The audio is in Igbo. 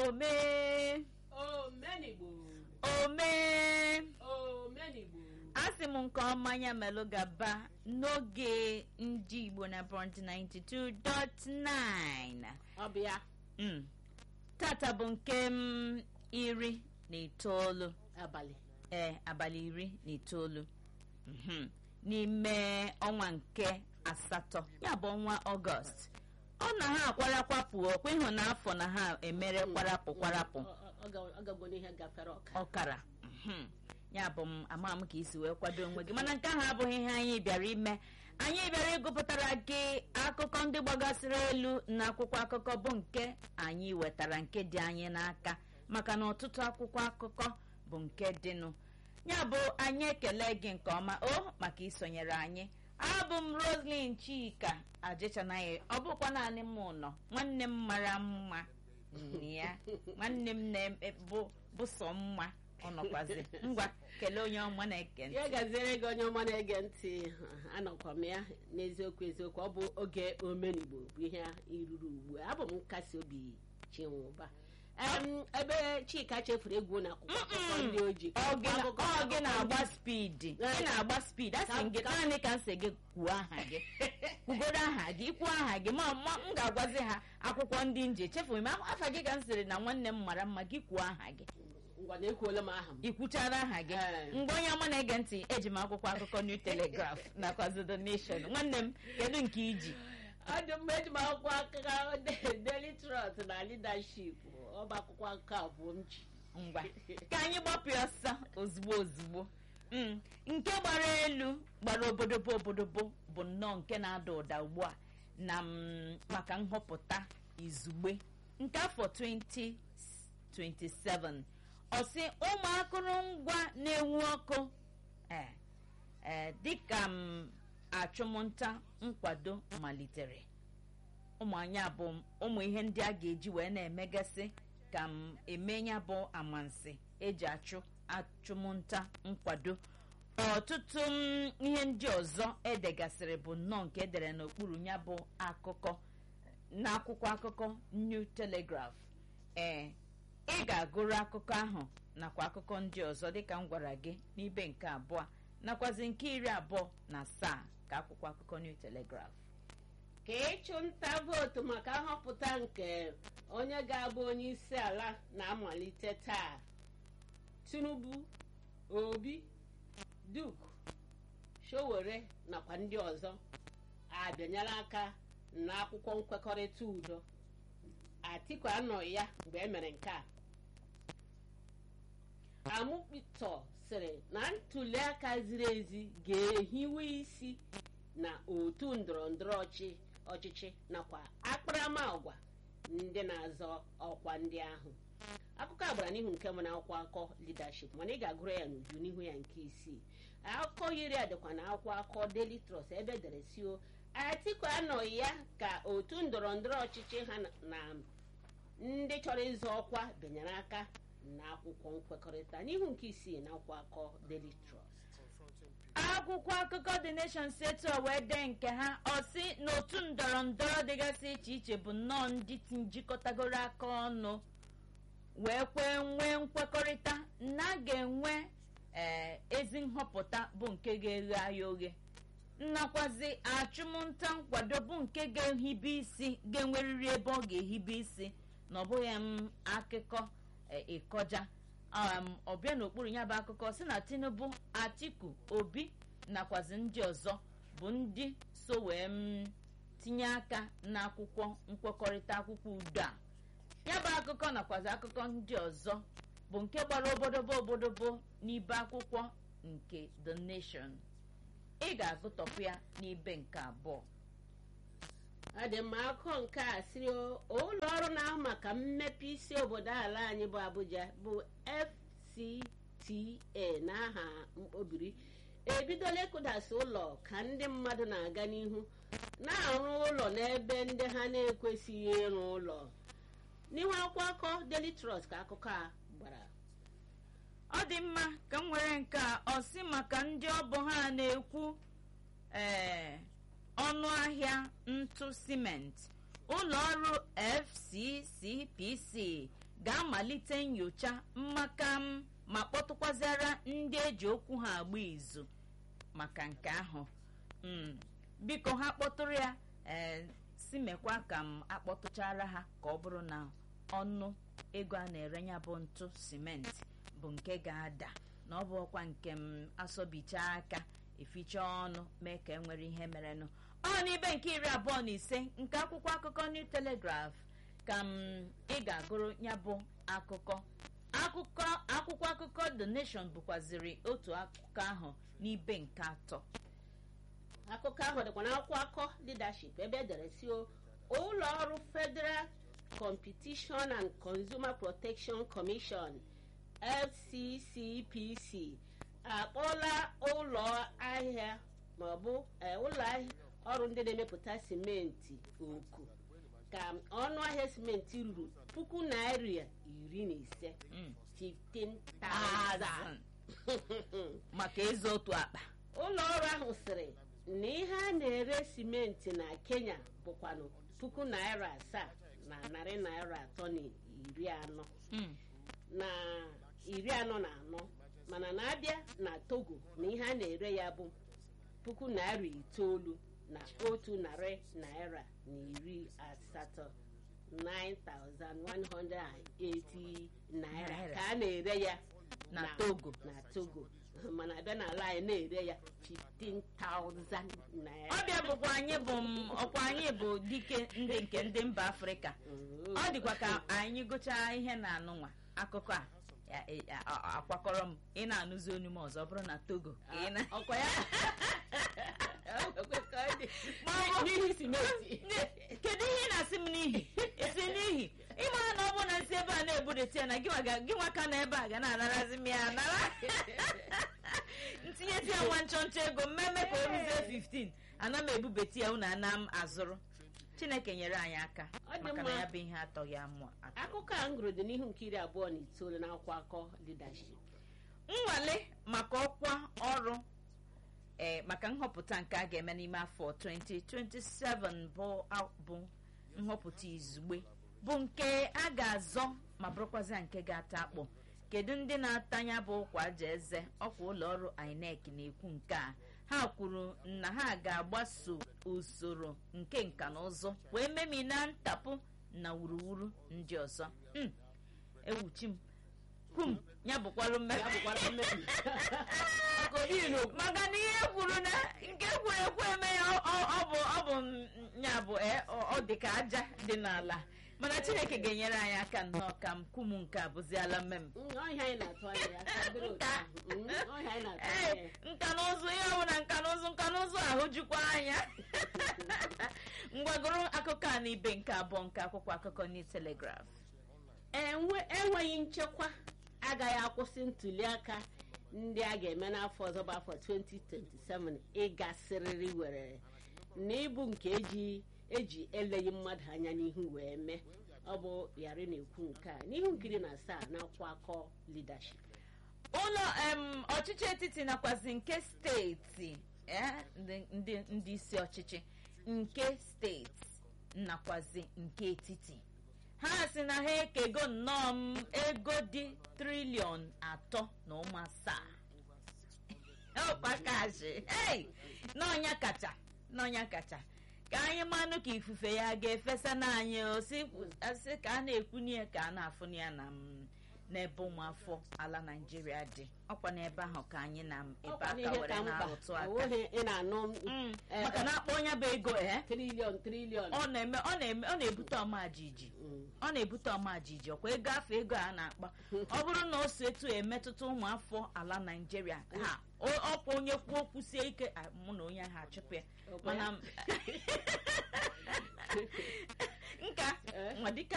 omee omenigbo omee omenigbo asị m nke ọma ya melụ gaba n'oge ndị igbo na bront 92.9 ọ bụ ya Mm. tata bụ nke m iri na itoolu abalị ee abalị iri na itoolu Mhm. n'ime ọnwa nke asatọ ya bụ ọnwa ọgọst ọ na ha akwarakwapụ ọkwa ịhụ na afọ na ha emere kwarapụ kwarapụ Ọ- ọ- ọ ga- ọ gago n'ihe gafere ọka ọkara Mhm. ya bụ m ama m ka isi wee kwado onwe gị mana nke ahụ abụghị ihe anyị bịara ime anyị bịara ịgụpụtara gị akụkọ ndị gbagasịrị elu na akwụkwọ akụkọ bụ nke anyị wetara nke dị anyị n'aka maka na ọtụtụ akwụkwọ akụkọ bụ nke dịnụ ya bụ anyị ekele gị nke ọma o maka isonyere anyị abụ m roslyn chika ajechanaghị ọ bụkwa naanị m nọ nwanne m mara mma ya nwanne m na-bụ bụ sọ mma ọ nọkwazi ngwa kelee onye ọma na-eke ntị ya gaziere gị onye ọma na-ege ntị anọkwa m ya n'eziokwu eziokwu ọ bụ oge omenigbo bụ ihe iruru ugbu a abụ m nkasi obi chinwụba Em, ebe chika chefuru egwu na akwụkwọ akụkọ ndị ojii ọ gị na- Akụkọ ọ gị akụkọ na-agba ndị- spidi Eh. ị na-agba spidi a sị m gị Ka- naanị ka m sị gị kwuo aha gị kwugoro aha gị ikwuo aha gị ma ma m ga-agwazi ha akwụkwọ ndị nje chefughị m afa gị ka m sịrị na nwanne m mara mma gị kwuo aha gị ngwa na ekwuola m aha m ikwuchara aha gị Eh. mgbe onye ọma na-ege ntị eji m akwụkwọ akụkọ new telegraph nakwa the nation nwanne m kedu nke iji ọ dị mma eji m akwụkwọ akụkọ De- daily trust na leadership ọba akwụkwọ akụkọ abụọ m ji ngwa ka anyị gbapụ ya ọsọ ozugbo ozugbo Mm, nke gbara elu gbara obodobo obodobo bụ nnọọ nke na-ada ụda ugbu a na mm, maka nhọpụta izugbe nke afọ 2027 ọsị ụmụ akụrụngwa na-enwu ọkụ ee ee dịka m achụmnta nkwado malitere ụmụ anya bụ ụmụ ihe ndị a ga-eji wee na-emegasị ka m eme ya bụ amansi eji achụ achụmnta nkwado ọtụtụ m, ihe ndị ọzọ edegasịrị bụ nnọọ nke edere n'okpuru ya bụ akụkọ n'akwụkwọ akụkọ new telegraph ee ị ga-agụrụ akụkọ ahụ nakwa akụkọ ndị ọzọ dịka m gwara gị n'ibe nke abụọ nakwazi nke iri abụọ na asaa ka akwụkwọ akụkọ new telegraph ka ịchụ nta vootu maka nhọpụta nke onye ga-abụ onye isi ala na-amalite taa tinubu obi duke showere nakwa ndị ọzọ abịanyela aka n'akwụkwọ nkwekọrịta udo atiku anọghị ya mgbe e mere nke a amụkpitọ sịrị na ntuliaka ziri ezi ga-ehiwe isi na otu ndọrọ ndọrọ ọchị- ọchịchị nakwa akparamagwa ndị na-azọ ọkwa ndị ahụ akụkọ a gbara n'ihu nke mbụ na akwụkwọ akọ leadership mana ị ga-agụrụ ya n'uju n'ihu ya nke isii akụkọ yiri ya dịkwa na akwụkwọ akọ daily trust ebe dere sio atiku anọghị ya ka otu ndọrọ ndọrọ ọchịchị ha na- na ndị chọrọ ịzọ ọkwa bịanyere aka na akwụkwọ nkwekọrịta n'ihu nke isii na akwụkwọ akọ daily trust akwụkwọ akụkọ the nation setu wee dee nke ha ọsị n'otu ndọrọ ndọrọ dịgasị iche iche bụ nnọọ ndị ti- jikọtagoro aka ọnụ wee kwee nwee nkwekọrịta na a ga-enwe ee, ezi nhọpụta bụ nke ga-eghe ahịa oghe nnakwazi achụmnta nkwado bụ nke ga-ehibe isi ga-enwerịrị ebe ọ ga-ehibe isi na ọ bụghị m akụkọ e, ịkọja um, ọbịa n'okpuru ya bụ akụkọ si na tinubu atiku obi nakwazi ndị ọzọ bụ ndị so wee m tinye aka n'akwụkwọ nkwekọrịta akwụkwọ udo a ya bụ akụkọ nakwazi akụkọ ndị ọzọ bụ nke gbara obodobo obodobo n'ibe akwụkwọ nke the nation ị ga-agụtọpụ ya n'ibe nke abụọ ọ dị mma akụkọ nke a siri ụlọ ọrụ na-ahụ maka mmepe isi obodo ala anyị bụ abuja bụ fcta n'aha mkpobiri ebidola ịkụdasị ụlọ ka ndị mmadụ na-aga n'ihu na-arụ ụlọ n'ebe ndị ha na-ekwesịghị ịrụ ụlọ n'ihu akwụkwọ akọ daily trust ka akụkọ a gbara ọ dị mma ka m nwere nke a ọsị maka ndị ọbụ ha na-ekwu ee ọnụ ahịa ntụ simenti ụlọ ọrụ fccpc ga-amalite nyocha mmaka m ma kpọtụkwazịara ndị eji okwu ha agba izu maka nke ahụ Mm, biko ha kpọtụrụ ya ee si mekwa ka m akpọtụchara ha ka ọ bụrụ na ọnụ ego a na-ere ya bụ ntụ simenti bụ nke ga-ada na ọ bụ ọkwa nke m asọbichaa aka eficha ọnụ mee ka e nwere ihe merenụ ọ n'ibe nke iri abụọ na ise nke akwụkwọ akụkọ new telegraph ka m ị ga-agụrụ ya bụ akụkọ akụkọ akwụkwọ akụkọ the nation bụkwaziri otu akụkọ ahụ n'ibe nke atọ akụkọ ahụ dịkwa n'akwụkwọ akọ leadership ebe edere si o ụlọ ọrụ federal competition and consumer protection commission fccpc akpọla ụlọ ahịa maọbụ eh, ụlọ ahịa ọrụ ndị na-emepụta simenti oku ka ọnụ ahịa simenti ruru puku naira iri na ise Mm. 15,000 maka ịzụ otu akpa ụlọ ọrụ ahụ sịrị na ihe a na-ere simenti na kenya bụkwanụ puku naira asaa na narị naira atọ na iri anọ Mm. na iri anọ na anọ mana na-abịa na togo na ihe a na-ere ya bụ puku naira itoolu na otu narị naira na iri asatọ 9,180 naira Naira. ka a na-ere ya Na Togo. na togo mana abịa n'ala anyị na-ere ya 15,000 naira ọbịa bụkwa anyị bụ m- ọkwa anyị bụ dike ndị nke ndị mba afrịka Mm. ọ dịkwa ka anyị gụchaa ihe na anụnwa akụkọ a ya- e- a- a- akwakọrọ m ị na-anụzi onu m ọzọ ọ bụrụ na togo ka ị na- ọkwa ya Ma ọ bụ- n'ihi simenti kedu ihe ị na-asị m n'ihi isi n'ihi ịmara na ọ bụ na nsi ebe a na-ebudete ya na gị nwa ga- gị nwa ka na ebe a ga na-anarazi m ya anara ntinyeti ya nwa nchọnchọ ego mmemme ka o ruzie 15 ana m ebubeti ya unu ana m azụrụ chineke nyere anyị aka Ọ dị maka na mma. ya bụ ihe atọghị amụ atọ akụkọ a m gụrụ dị n'ihu nke iri abụọ na itoolu na akwụkwọ akọ leadership nnwale maka ọkwa ọrụ ee maka nhọpụta nke a ga-eme n'ime afọ 2027 bụ a- bụ nhọpụta izugbe bụ nke a ga-azọ ma bụrụkwazịa nke ga-ata akpụ kedu ndị na-atanya bụ ụkwa aja eze ọkwa ụlọ ọrụ inec na-ekwu nke a ha kwuru na ha ga-agbaso usoro nke nka na ụzụ wee memina ntapụ na wuruwuru ndị ọzọ Mm, ewuchi m kwum ya bụkwalụ ya mmemme bụkwara mmebi Maka obighị n'okwu. maka na ihe kwuru na nke kwuru ekwu eme ya ọ- ọ ọ bụ ọ bụ m- ya bụ e, ọ ọ dị ka aja dị n'ala mana chineke ga-enyere anyị aka nnọọ ka m kwum nke a bụziala mmem Mm, ọ ihe anyị na-atụ anya ya ka dịrị otu Nka. ahụ. Mm, ọ ihe anyị na-atụ anya ee ya nka na ụzụ ihe ọbụla nka na ụzụ nka na ụzụ ahụ jukwa anya ngwagoro akụkọ a n'ibe nke abụọ nke akwụkwọ akụkọ New Telegraph Enwe- enweghị nchekwa agaghị akwụsị ntuli aka ndị a ga-eme n'afọ ọzọ bụ afọ 2027 ịgasịrịrị were n'ịbụ nke eji eji eleghị mmadụ anya n'ihu wee mee ọ bụ yari na-ekwu nke a n'ihu nkiri na asaa na akwụkwọ akọ leadership ụlọ em, ọchịchị etiti nakwazi nke steeti eh, ndị- ndị ndị isi ọchịchị nke steeti nakwazi nke etiti ha si na ha ekego nnọọ m ego dị triliọn atọ na ụmụ asaa ọkpakashi hey! n'ọnya kacha n'ọnya kacha ka anyị manụ ka ifufe ya ga-efesa n'anyị osi asị ka a na-ekwunye ya ka a na-afụnye ya na m n'ebe ụmụafọ ala naijiria dị ọkwa n'ebe ahụ ka anyị na ebe Ọkwa aka n'ihe were ka mkpa na-arụtụ aka onweghị ị na-anụ Mm, eh, maka na akpọ onye bụ ego ee triliọn triliọn ọ na-eme ọ na-eme ọ na-ebute ọma jiji Mm. ọ na-ebute ọma jiji ọkwa ego afọ ego a na-akpa ọ bụrụ na o so etu emetụta ụmụafọ ala naijiria ha o- ọkwa onye kwuo okwu sie ike ah, mụ na onye ahụ achụpụ ya Ọkwa mana ya? nka Eh? nwa dịka